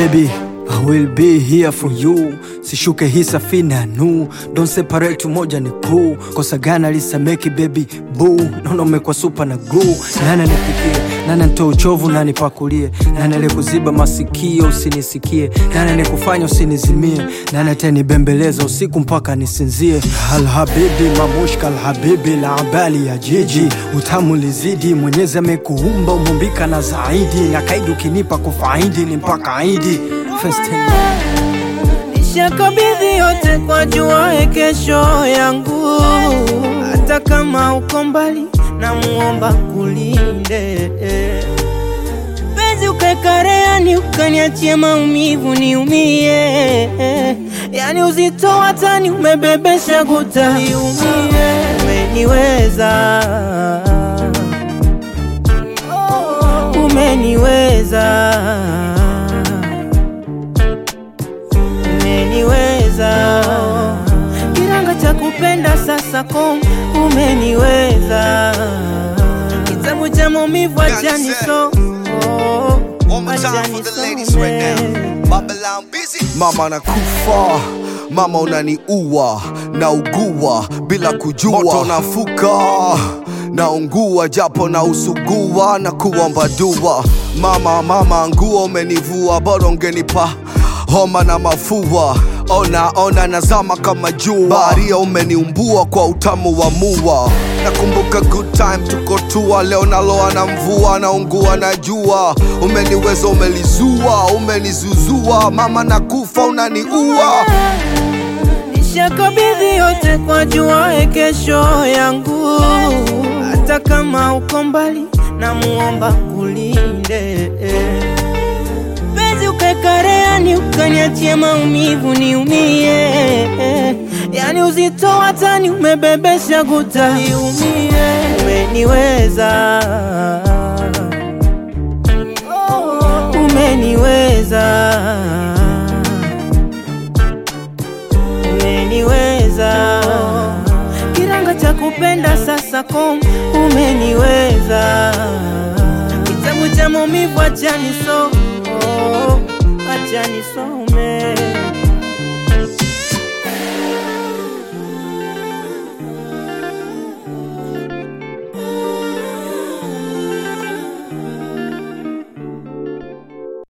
baby I will be here for you sishuke hii safina nu don't separate moja ni kuu kosa gana lisameki baby boo naona umekuwa supa na glue nana nipikie nana nitoe uchovu na nipakulie nana nikuziba masikio usinisikie nana nikufanya usinizimie nana tenibembeleza usiku mpaka nisinzie alhabibi mamushka alhabibi la abali ya jiji utamu lizidi mwenyezi amekuumba umumbika na zaidi na kaidi ukinipa kufaidi ni mpaka aidi First time. Nishakabidhi yote kwa jua kesho yangu, hata kama uko mbali, na muomba kulinde penzi ukekareani, ukaniachie maumivu niumie, yani uzito watani umebebesha guta niumie, umeniweza umeniweza umeniweza kiranga cha kupenda sasa kom umeniweza kitabu cha maumivu achani so One more time for the ladies right now. Babylon busy. Mama nakufa mama unaniua naugua bila kujua moto nafuka naungua japo na usugua na kuomba dua mama mama nguo umenivua bora ungenipa homa na mafua ona ona nazama kama jua baharia umeniumbua kwa utamu wa mua nakumbuka good time tuko tua leo naloa na mvua naungua na jua umeniweza umelizua umenizuzua mama nakufa unaniua nishakabidhi yote kwa jua kesho yangu hata kama uko mbali na muomba kulinde penzi ukekareani ukaniachie maumivu niumie yani uzito watani umebebesha guta niumie umeniweza umeniweza umeniweza kiranga cha kupenda sasa kom umeniweza kitabu cha maumivu achani so achani so